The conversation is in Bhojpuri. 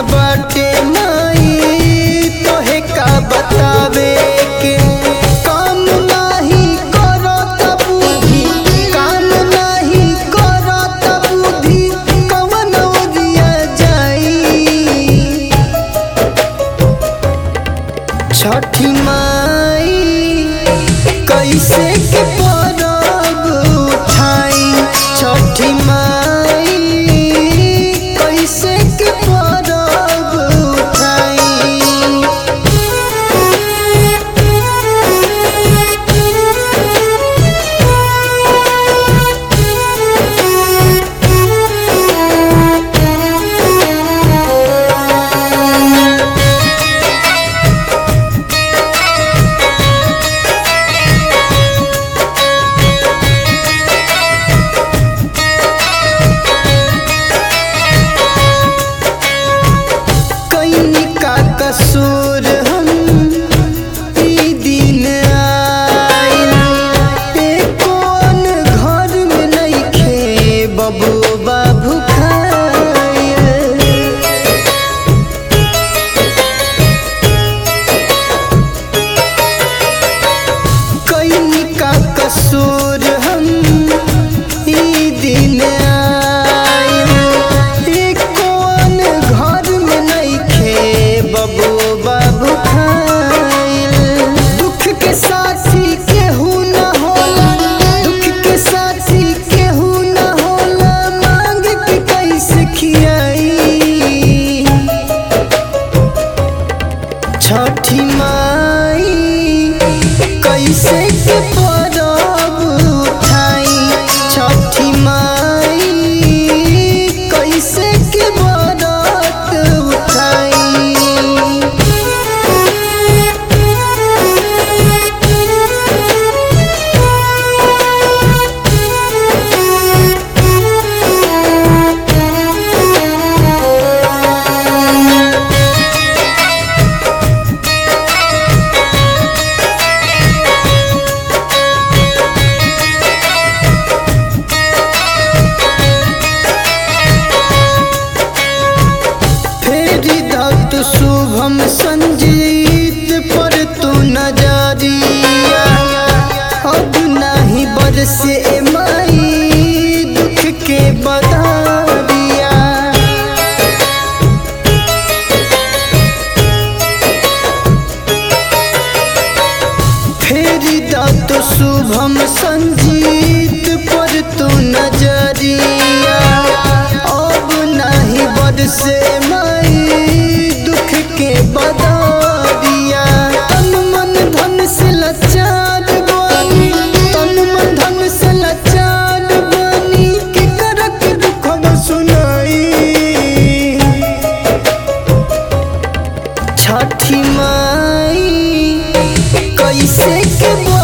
बाटे माई तोहे का बतावे के काम नाही करत बुद्धि काम नाही करत बुद्धि कवन ओरिया जाई छठी माई कैसे के परब उठाई छठी माई कैसे के परब उठाई कैनी का कसूर हम ई दिन आइल एको अन घर में नइखे बबुआ भुखाइल कैनी का कसूर हम ई दिन आइल एको अन घर में नइखे बबुआ भुखाइल दुख के साथी केहू न होला दुख के साथी केहू न होला मांग के कैसे खियाई छठी माई कैसे के परब उठाई छठी माई कैसे के बरत उठाई फेरी दत्त शुभम संजीत पर तू नजरिया अब नहीं बरसे माई दुख के बदरिया फेरी दत्त शुभम संजीत पर तू नजरिया अब नहीं बरसे माई दुख के बदरिया तन मन धन से लाचार बनी तन मन धन से लाचार बनी के करक दुख सुनाई छठी माई कैसे के